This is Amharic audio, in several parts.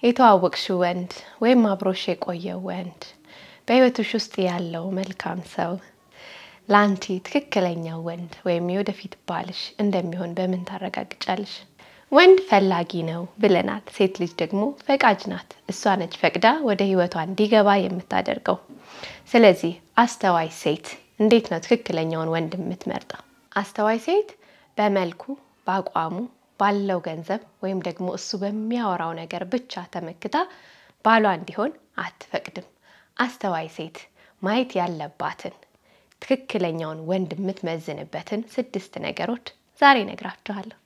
የተዋወቅሽው ወንድ ወይም አብሮሽ የቆየው ወንድ በሕይወትሽ ውስጥ ያለው መልካም ሰው ለአንቺ ትክክለኛው ወንድ ወይም የወደፊት ባልሽ እንደሚሆን በምን ታረጋግጫለሽ? ወንድ ፈላጊ ነው ብለናል። ሴት ልጅ ደግሞ ፈቃጅ ናት። እሷ ነች ፈቅዳ ወደ ሕይወቷ እንዲገባ የምታደርገው። ስለዚህ አስተዋይ ሴት እንዴት ነው ትክክለኛውን ወንድ የምትመርጠው? አስተዋይ ሴት በመልኩ፣ በአቋሙ፣ ባለው ገንዘብ ወይም ደግሞ እሱ በሚያወራው ነገር ብቻ ተመክታ ባሏ እንዲሆን አትፈቅድም። አስተዋይ ሴት ማየት ያለባትን ትክክለኛውን ወንድ የምትመዝንበትን ስድስት ነገሮች ዛሬ እነግራችኋለሁ።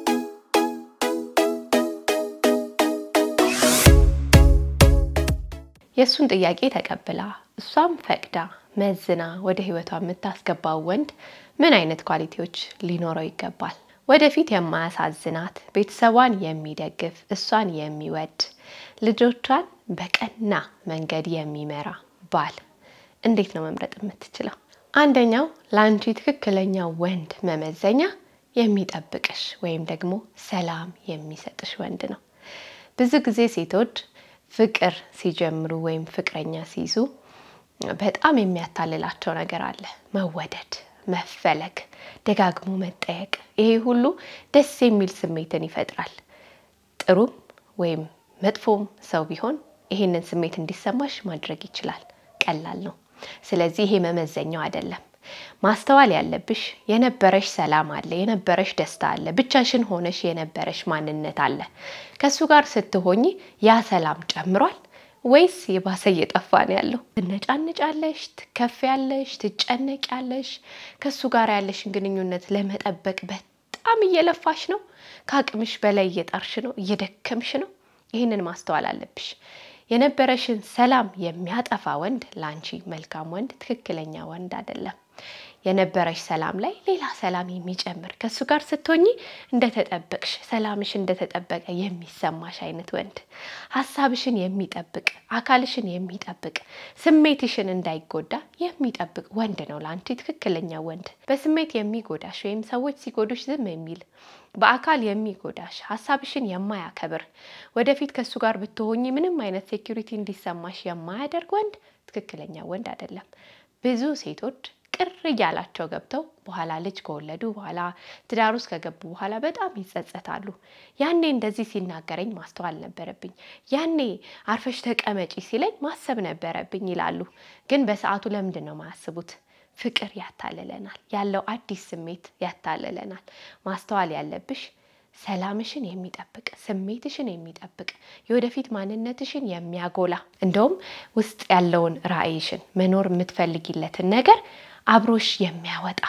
የእሱን ጥያቄ ተቀብላ እሷም ፈቅዳ መዝና ወደ ህይወቷ የምታስገባው ወንድ ምን አይነት ኳሊቲዎች ሊኖረው ይገባል? ወደፊት የማያሳዝናት፣ ቤተሰቧን የሚደግፍ፣ እሷን የሚወድ፣ ልጆቿን በቀና መንገድ የሚመራ ባል እንዴት ነው መምረጥ የምትችለው? አንደኛው ለአንቺ ትክክለኛ ወንድ መመዘኛ የሚጠብቅሽ ወይም ደግሞ ሰላም የሚሰጥሽ ወንድ ነው። ብዙ ጊዜ ሴቶች ፍቅር ሲጀምሩ ወይም ፍቅረኛ ሲይዙ በጣም የሚያታልላቸው ነገር አለ። መወደድ፣ መፈለግ፣ ደጋግሞ መጠየቅ። ይሄ ሁሉ ደስ የሚል ስሜትን ይፈጥራል። ጥሩም ወይም መጥፎም ሰው ቢሆን ይሄንን ስሜት እንዲሰማሽ ማድረግ ይችላል። ቀላል ነው። ስለዚህ ይሄ መመዘኛው አይደለም። ማስተዋል ያለብሽ የነበረሽ ሰላም አለ፣ የነበረሽ ደስታ አለ፣ ብቻሽን ሆነሽ የነበረሽ ማንነት አለ። ከእሱ ጋር ስትሆኚ ያ ሰላም ጨምሯል ወይስ የባሰ እየጠፋ ነው ያለው? ትነጫንጫለሽ፣ ትከፊያለሽ፣ ትጨነቂያለሽ። ከእሱ ጋር ያለሽን ግንኙነት ለመጠበቅ በጣም እየለፋሽ ነው። ከአቅምሽ በላይ እየጣርሽ ነው፣ እየደከምሽ ነው። ይህንን ማስተዋል አለብሽ። የነበረሽን ሰላም የሚያጠፋ ወንድ ለአንቺ መልካም ወንድ፣ ትክክለኛ ወንድ አይደለም። የነበረሽ ሰላም ላይ ሌላ ሰላም የሚጨምር ከእሱ ጋር ስትሆኚ እንደተጠበቅሽ ሰላምሽ እንደተጠበቀ የሚሰማሽ አይነት ወንድ፣ ሀሳብሽን የሚጠብቅ አካልሽን የሚጠብቅ ስሜትሽን እንዳይጎዳ የሚጠብቅ ወንድ ነው ለአንቺ ትክክለኛ ወንድ። በስሜት የሚጎዳሽ ወይም ሰዎች ሲጎዱሽ ዝም የሚል በአካል የሚጎዳሽ ሀሳብሽን የማያከብር ወደፊት ከእሱ ጋር ብትሆኚ ምንም አይነት ሴኪሪቲ እንዲሰማሽ የማያደርግ ወንድ ትክክለኛ ወንድ አይደለም። ብዙ ሴቶች ቅር እያላቸው ገብተው በኋላ ልጅ ከወለዱ በኋላ ትዳር ውስጥ ከገቡ በኋላ በጣም ይጸጸታሉ። ያኔ እንደዚህ ሲናገረኝ ማስተዋል ነበረብኝ፣ ያኔ አርፈሽ ተቀመጪ ሲለኝ ማሰብ ነበረብኝ ይላሉ። ግን በሰዓቱ ለምንድን ነው ማያስቡት? ፍቅር ያታልለናል። ያለው አዲስ ስሜት ያታልለናል። ማስተዋል ያለብሽ ሰላምሽን የሚጠብቅ ስሜትሽን የሚጠብቅ የወደፊት ማንነትሽን የሚያጎላ እንደውም ውስጥ ያለውን ራዕይሽን መኖር የምትፈልጊለትን ነገር አብሮሽ የሚያወጣ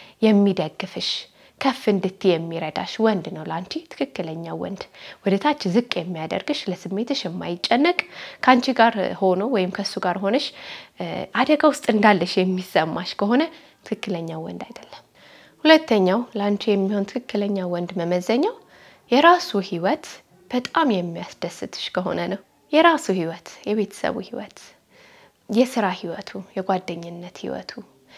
የሚደግፍሽ ከፍ እንድትይ የሚረዳሽ ወንድ ነው ለአንቺ ትክክለኛ ወንድ። ወደ ታች ዝቅ የሚያደርግሽ ለስሜትሽ የማይጨነቅ ከአንቺ ጋር ሆኖ ወይም ከእሱ ጋር ሆነሽ አደጋ ውስጥ እንዳለሽ የሚሰማሽ ከሆነ ትክክለኛ ወንድ አይደለም። ሁለተኛው ለአንቺ የሚሆን ትክክለኛ ወንድ መመዘኛው የራሱ ሕይወት በጣም የሚያስደስትሽ ከሆነ ነው። የራሱ ሕይወት፣ የቤተሰቡ ሕይወት፣ የስራ ሕይወቱ፣ የጓደኝነት ሕይወቱ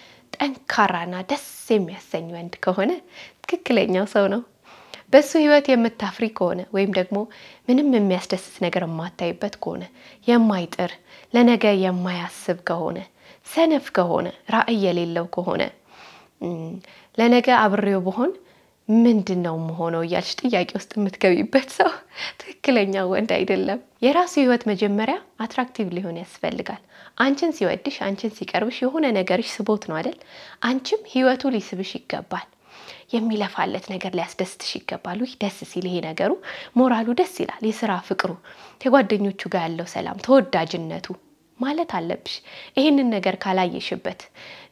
ጠንካራና ደስ የሚያሰኝ ወንድ ከሆነ ትክክለኛው ሰው ነው። በሱ ሕይወት የምታፍሪ ከሆነ ወይም ደግሞ ምንም የሚያስደስት ነገር የማታይበት ከሆነ የማይጥር ለነገ የማያስብ ከሆነ ሰነፍ ከሆነ ራዕይ የሌለው ከሆነ ለነገ አብሬው በሆን ምንድን ነው መሆነው እያልሽ ጥያቄ ውስጥ የምትገቢበት ሰው ትክክለኛ ወንድ አይደለም። የራሱ ህይወት መጀመሪያ አትራክቲቭ ሊሆን ያስፈልጋል። አንቺን ሲወድሽ፣ አንቺን ሲቀርብሽ የሆነ ነገርሽ ስቦት ነው አይደል? አንቺም ህይወቱ ሊስብሽ ይገባል። የሚለፋለት ነገር ሊያስደስትሽ ይገባል። ውይ ደስ ሲል ይሄ ነገሩ ሞራሉ ደስ ይላል። የስራ ፍቅሩ፣ ከጓደኞቹ ጋር ያለው ሰላም፣ ተወዳጅነቱ ማለት አለብሽ። ይህንን ነገር ካላየሽበት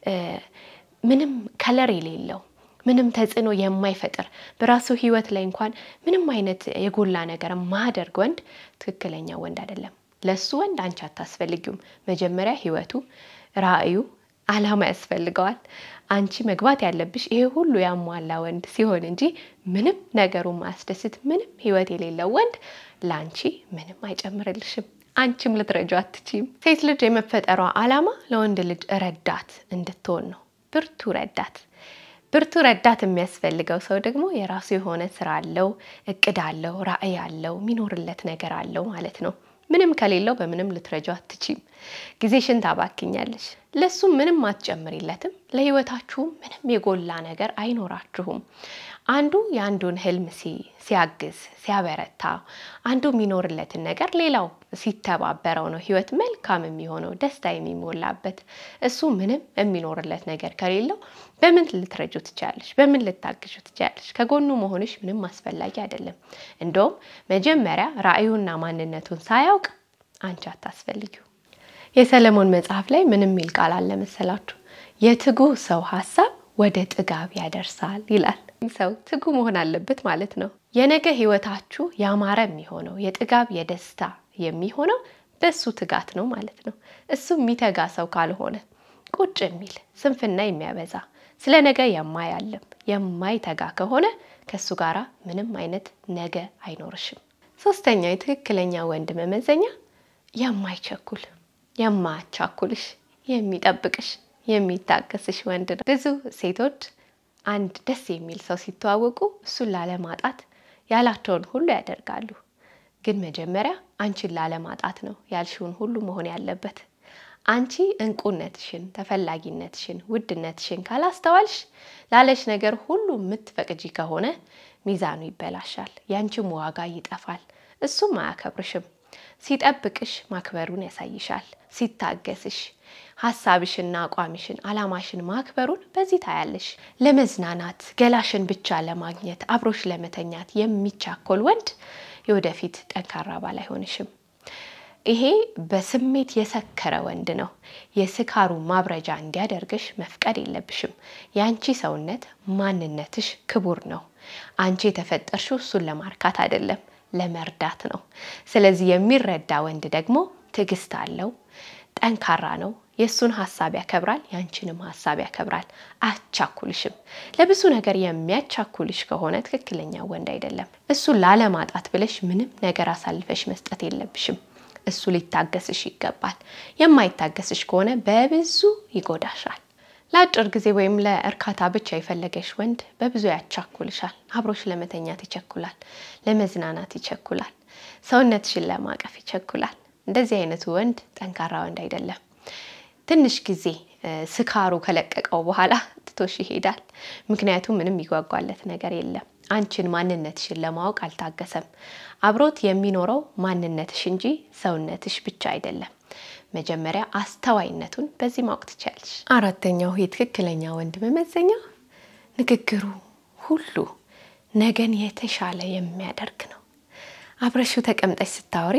ምንም ከለር የሌለው ምንም ተጽዕኖ የማይፈጥር በራሱ ህይወት ላይ እንኳን ምንም አይነት የጎላ ነገር ማደርግ ወንድ ትክክለኛ ወንድ አይደለም። ለሱ ወንድ አንቺ አታስፈልጊውም። መጀመሪያ ህይወቱ፣ ራዕዩ፣ አላማ ያስፈልገዋል። አንቺ መግባት ያለብሽ ይሄ ሁሉ ያሟላ ወንድ ሲሆን እንጂ ምንም ነገሩ ማያስደስት ምንም ህይወት የሌለው ወንድ ለአንቺ ምንም አይጨምርልሽም። አንቺም ልትረጁ አትችይም። ሴት ልጅ የመፈጠሯ አላማ ለወንድ ልጅ ረዳት እንድትሆን ነው። ብርቱ ረዳት ብርቱ ረዳት የሚያስፈልገው ሰው ደግሞ የራሱ የሆነ ስራ አለው፣ እቅድ አለው፣ ራዕይ አለው፣ የሚኖርለት ነገር አለው ማለት ነው። ምንም ከሌለው በምንም ልትረጃው አትችም። ጊዜሽን ታባክኛለሽ። ለሱም ምንም አትጨምሪለትም። ለህይወታችሁም ምንም የጎላ ነገር አይኖራችሁም። አንዱ የአንዱን ህልም ሲያግዝ ሲያበረታ፣ አንዱ የሚኖርለትን ነገር ሌላው ሲተባበረው ነው ህይወት መልካም የሚሆነው ደስታ የሚሞላበት። እሱ ምንም የሚኖርለት ነገር ከሌለው በምን ልትረጁ ትችላለሽ? በምን ልታግዙ ትችላለሽ? ከጎኑ መሆንሽ ምንም አስፈላጊ አይደለም። እንደውም መጀመሪያ ራዕዩና ማንነቱን ሳያውቅ አንቺ አታስፈልጊው። የሰለሞን መጽሐፍ ላይ ምንም የሚል ቃል አለ መሰላችሁ? የትጉህ ሰው ሀሳብ ወደ ጥጋብ ያደርሳል ይላል። ሰው ትጉ መሆን አለበት ማለት ነው። የነገ ህይወታችሁ ያማረ የሚሆነው የጥጋብ የደስታ የሚሆነው በሱ ትጋት ነው ማለት ነው። እሱ የሚተጋ ሰው ካልሆነ ቁጭ የሚል ስንፍና የሚያበዛ ስለ ነገ የማያለም የማይተጋ ከሆነ ከእሱ ጋራ ምንም አይነት ነገ አይኖርሽም። ሶስተኛው የትክክለኛ ወንድ መመዘኛ የማይቸኩል የማያቻኩልሽ፣ የሚጠብቅሽ፣ የሚታገስሽ ወንድ ነው። ብዙ ሴቶች አንድ ደስ የሚል ሰው ሲተዋወቁ እሱን ላለማጣት ያላቸውን ሁሉ ያደርጋሉ። ግን መጀመሪያ አንቺን ላለማጣት ነው ያልሽውን ሁሉ መሆን ያለበት። አንቺ እንቁነትሽን፣ ተፈላጊነትሽን፣ ውድነትሽን ካላስተዋልሽ ላለሽ ነገር ሁሉ የምትፈቅጂ ከሆነ ሚዛኑ ይበላሻል፣ ያንቺም ዋጋ ይጠፋል፣ እሱም አያከብርሽም። ሲጠብቅሽ ማክበሩን ያሳይሻል። ሲታገስሽ ሀሳብሽና አቋምሽን አላማሽን ማክበሩን በዚህ ታያለሽ። ለመዝናናት ገላሽን ብቻ ለማግኘት አብሮሽ ለመተኛት የሚቻኮል ወንድ የወደፊት ጠንካራ ባል አይሆንሽም። ይሄ በስሜት የሰከረ ወንድ ነው። የስካሩ ማብረጃ እንዲያደርግሽ መፍቀድ የለብሽም። የአንቺ ሰውነት ማንነትሽ ክቡር ነው። አንቺ የተፈጠርሽው እሱን ለማርካት አይደለም፣ ለመርዳት ነው። ስለዚህ የሚረዳ ወንድ ደግሞ ትዕግስት አለው፣ ጠንካራ ነው። የእሱን ሀሳብ ያከብራል፣ ያንቺንም ሀሳብ ያከብራል። አቻኩልሽም። ለብዙ ነገር የሚያቻኩልሽ ከሆነ ትክክለኛ ወንድ አይደለም። እሱን ላለማጣት ብለሽ ምንም ነገር አሳልፈሽ መስጠት የለብሽም። እሱ ሊታገስሽ ይገባል። የማይታገስሽ ከሆነ በብዙ ይጎዳሻል። ለአጭር ጊዜ ወይም ለእርካታ ብቻ የፈለገሽ ወንድ በብዙ ያቻኩልሻል። አብሮሽ ለመተኛት ይቸኩላል፣ ለመዝናናት ይቸኩላል፣ ሰውነትሽን ለማቀፍ ይቸኩላል። እንደዚህ አይነቱ ወንድ ጠንካራ ወንድ አይደለም። ትንሽ ጊዜ ስካሩ ከለቀቀው በኋላ ትቶሽ ይሄዳል። ምክንያቱም ምንም ይጓጓለት ነገር የለም። አንቺን ማንነትሽን ለማወቅ አልታገሰም። አብሮት የሚኖረው ማንነትሽ እንጂ ሰውነትሽ ብቻ አይደለም። መጀመሪያ አስተዋይነቱን በዚህ ማወቅ ትችያለሽ። አራተኛው የትክክለኛ ወንድ መመዘኛ ንግግሩ ሁሉ ነገን የተሻለ የሚያደርግ ነው። አብረሽው ተቀምጠሽ ስታወሪ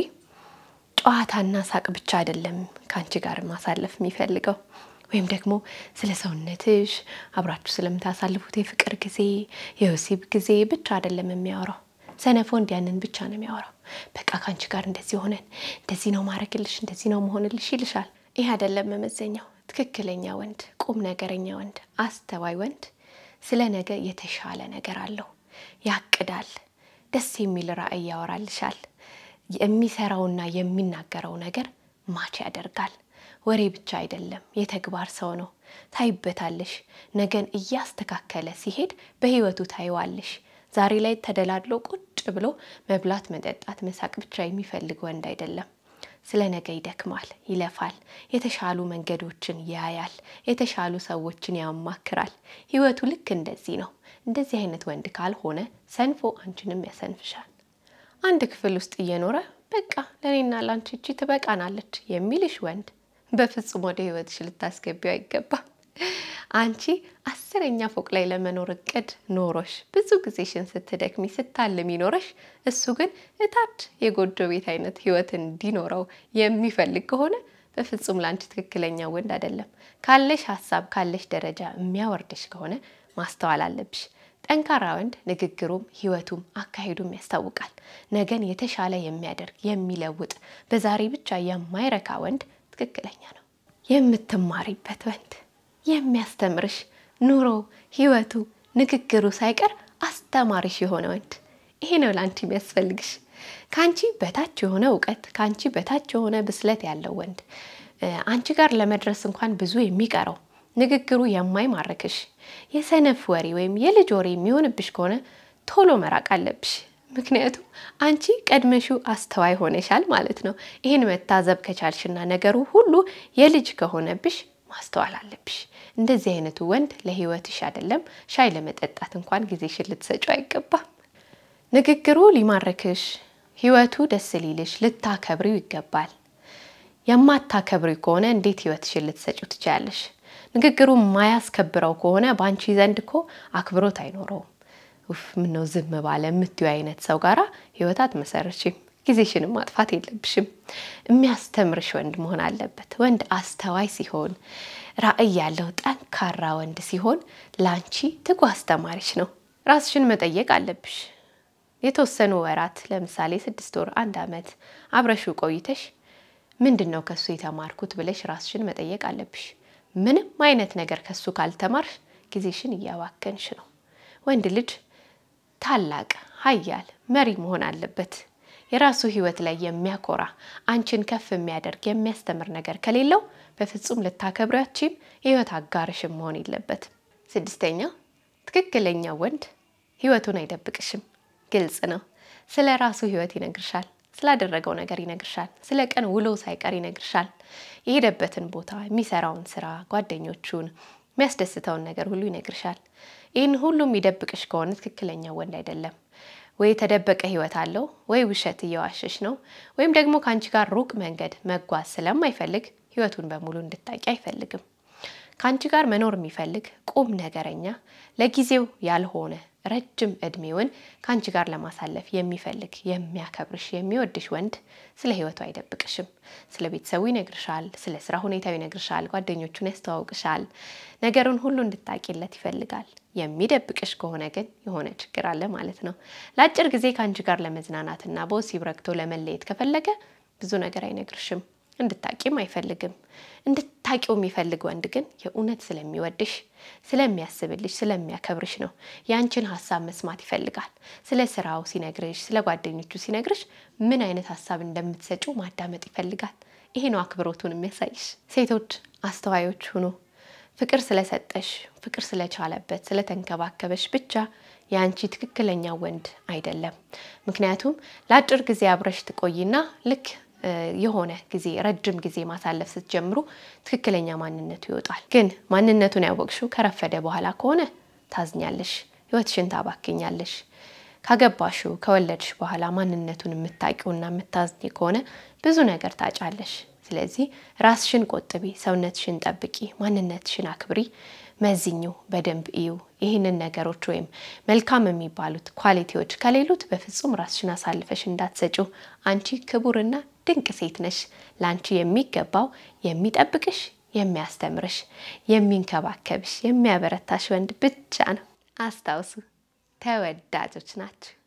ጨዋታና ሳቅ ብቻ አይደለም ከአንቺ ጋር ማሳለፍ የሚፈልገው ወይም ደግሞ ስለ ሰውነትሽ አብራችሁ ስለምታሳልፉት የፍቅር ጊዜ የወሲብ ጊዜ ብቻ አይደለም የሚያወራው። ሰነፎ እንዲያንን ብቻ ነው የሚያወራው። በቃ ከአንቺ ጋር እንደዚህ ሆነን እንደዚህ ነው ማድረግልሽ፣ እንደዚህ ነው መሆንልሽ ይልሻል። ይህ አይደለም መመዘኛው። ትክክለኛ ወንድ፣ ቁም ነገረኛ ወንድ፣ አስተዋይ ወንድ ስለ ነገ የተሻለ ነገር አለው። ያቅዳል። ደስ የሚል ራዕይ ያወራልሻል። የሚሰራውና የሚናገረው ነገር ማች ያደርጋል። ወሬ ብቻ አይደለም፣ የተግባር ሰው ነው። ታይበታለሽ። ነገን እያስተካከለ ሲሄድ በህይወቱ ታይዋለሽ። ዛሬ ላይ ተደላድሎ ቁጭ ብሎ መብላት፣ መጠጣት፣ መሳቅ ብቻ የሚፈልግ ወንድ አይደለም። ስለ ነገ ይደክማል፣ ይለፋል፣ የተሻሉ መንገዶችን ያያል፣ የተሻሉ ሰዎችን ያማክራል። ህይወቱ ልክ እንደዚህ ነው። እንደዚህ አይነት ወንድ ካልሆነ ሰንፎ አንቺንም ያሰንፍሻል። አንድ ክፍል ውስጥ እየኖረ በቃ ለእኔና ላንቺ እቺ ትበቃናለች የሚልሽ ወንድ በፍጹም ወደ ህይወትሽ ልታስገቢው አይገባም። አንቺ አስረኛ ፎቅ ላይ ለመኖር እቅድ ኖሮሽ ብዙ ጊዜሽን ስትደክሚ ስታልሚ ኖረሽ፣ እሱ ግን እታች የጎጆ ቤት አይነት ህይወት እንዲኖረው የሚፈልግ ከሆነ በፍጹም ለአንቺ ትክክለኛ ወንድ አይደለም። ካለሽ ሀሳብ ካለሽ ደረጃ የሚያወርድሽ ከሆነ ማስተዋል አለብሽ። ጠንካራ ወንድ ንግግሩም ህይወቱም አካሄዱም ያስታውቃል። ነገን የተሻለ የሚያደርግ የሚለውጥ፣ በዛሬ ብቻ የማይረካ ወንድ ትክክለኛ ነው። የምትማሪበት ወንድ የሚያስተምርሽ ኑሮ፣ ህይወቱ፣ ንግግሩ ሳይቀር አስተማሪሽ የሆነ ወንድ ይሄ ነው ለአንቺ የሚያስፈልግሽ። ከአንቺ በታች የሆነ እውቀት፣ ከአንቺ በታች የሆነ ብስለት ያለው ወንድ አንቺ ጋር ለመድረስ እንኳን ብዙ የሚቀረው ንግግሩ የማይማርክሽ የሰነፍ ወሬ ወይም የልጅ ወሬ የሚሆንብሽ ከሆነ ቶሎ መራቅ አለብሽ። ምክንያቱም አንቺ ቀድመሽው አስተዋይ ሆነሻል ማለት ነው። ይህን መታዘብ ከቻልሽና ነገሩ ሁሉ የልጅ ከሆነብሽ ማስተዋል አለብሽ። እንደዚህ አይነቱ ወንድ ለህይወትሽ አይደለም ሻይ ለመጠጣት እንኳን ጊዜሽን ልትሰጩ አይገባም። ንግግሩ ሊማርክሽ፣ ህይወቱ ደስ ሊልሽ፣ ልታከብሪው ይገባል። የማታከብሪ ከሆነ እንዴት ህይወትሽን ልትሰጩ ትችያለሽ? ንግግሩ የማያስከብረው ከሆነ በአንቺ ዘንድ እኮ አክብሮት አይኖረውም። ውፍ ምነው ዝም ባለ የምትዩ አይነት ሰው ጋራ ህይወት አትመሰርችም። ጊዜሽንም ማጥፋት የለብሽም። የሚያስተምርሽ ወንድ መሆን አለበት። ወንድ አስተዋይ ሲሆን፣ ራዕይ ያለው ጠንካራ ወንድ ሲሆን ለአንቺ ትጉ አስተማሪሽ ነው። ራስሽን መጠየቅ አለብሽ። የተወሰኑ ወራት ለምሳሌ ስድስት ወር፣ አንድ አመት አብረሹ ቆይተሽ ምንድን ነው ከሱ የተማርኩት ብለሽ ራስሽን መጠየቅ አለብሽ። ምንም አይነት ነገር ከሱ ካልተማርሽ ጊዜሽን እያባከንሽ ነው። ወንድ ልጅ ታላቅ ኃያል መሪ መሆን አለበት። የራሱ ህይወት ላይ የሚያኮራ አንቺን ከፍ የሚያደርግ የሚያስተምር ነገር ከሌለው በፍጹም ልታከብሪያችም የህይወት አጋርሽም መሆን የለበትም። ስድስተኛ ትክክለኛ ወንድ ህይወቱን አይደብቅሽም። ግልጽ ነው። ስለ ራሱ ህይወት ይነግርሻል። ስላደረገው ነገር ይነግርሻል። ስለ ቀን ውሎ ሳይቀር ይነግርሻል። የሄደበትን ቦታ፣ የሚሰራውን ስራ፣ ጓደኞቹን፣ የሚያስደስተውን ነገር ሁሉ ይነግርሻል። ይህን ሁሉ የሚደብቅሽ ከሆነ ትክክለኛ ወንድ አይደለም። ወይ የተደበቀ ህይወት አለው፣ ወይ ውሸት እየዋሸሽ ነው፣ ወይም ደግሞ ከአንቺ ጋር ሩቅ መንገድ መጓዝ ስለማይፈልግ ህይወቱን በሙሉ እንድታቂ አይፈልግም። ከአንቺ ጋር መኖር የሚፈልግ ቁም ነገረኛ፣ ለጊዜው ያልሆነ ረጅም እድሜውን ከአንቺ ጋር ለማሳለፍ የሚፈልግ የሚያከብርሽ፣ የሚወድሽ ወንድ ስለ ህይወቱ አይደብቅሽም። ስለ ቤተሰቡ ይነግርሻል፣ ስለ ስራ ሁኔታው ይነግርሻል፣ ጓደኞቹን ያስተዋውቅሻል። ነገሩን ሁሉ እንድታቂለት ይፈልጋል። የሚደብቅሽ ከሆነ ግን የሆነ ችግር አለ ማለት ነው። ለአጭር ጊዜ ከአንቺ ጋር ለመዝናናትና በወሲብ ረግቶ ለመለየት ከፈለገ ብዙ ነገር አይነግርሽም። እንድታቂም አይፈልግም። እንድታቂው የሚፈልግ ወንድ ግን የእውነት ስለሚወድሽ፣ ስለሚያስብልሽ፣ ስለሚያከብርሽ ነው። የአንቺን ሀሳብ መስማት ይፈልጋል። ስለ ስራው ሲነግርሽ፣ ስለ ጓደኞቹ ሲነግርሽ ምን አይነት ሀሳብ እንደምትሰጩ ማዳመጥ ይፈልጋል። ይሄ ነው አክብሮቱን የሚያሳይሽ። ሴቶች አስተዋዮች ሁኑ። ፍቅር ስለሰጠሽ፣ ፍቅር ስለቻለበት፣ ስለተንከባከበሽ ብቻ የአንቺ ትክክለኛ ወንድ አይደለም። ምክንያቱም ለአጭር ጊዜ አብረሽ ትቆይና ልክ የሆነ ጊዜ ረጅም ጊዜ ማሳለፍ ስትጀምሩ ትክክለኛ ማንነቱ ይወጣል። ግን ማንነቱን ያወቅሽው ከረፈደ በኋላ ከሆነ ታዝኛለሽ፣ ህይወትሽን ታባክኛለሽ። ካገባሽው ከወለድሽ በኋላ ማንነቱን የምታውቂውና የምታዝኝ ከሆነ ብዙ ነገር ታጫለሽ። ስለዚህ ራስሽን ቆጥቢ፣ ሰውነትሽን ጠብቂ፣ ማንነትሽን አክብሪ፣ መዝኙ፣ በደንብ እዩ። ይህንን ነገሮች ወይም መልካም የሚባሉት ኳሊቲዎች ከሌሉት በፍጹም ራስሽን አሳልፈሽ እንዳትሰጪው። አንቺ ክቡርና ድንቅ ሴት ነሽ። ለአንቺ የሚገባው የሚጠብቅሽ፣ የሚያስተምርሽ፣ የሚንከባከብሽ፣ የሚያበረታሽ ወንድ ብቻ ነው። አስታውሱ፣ ተወዳጆች ናችሁ።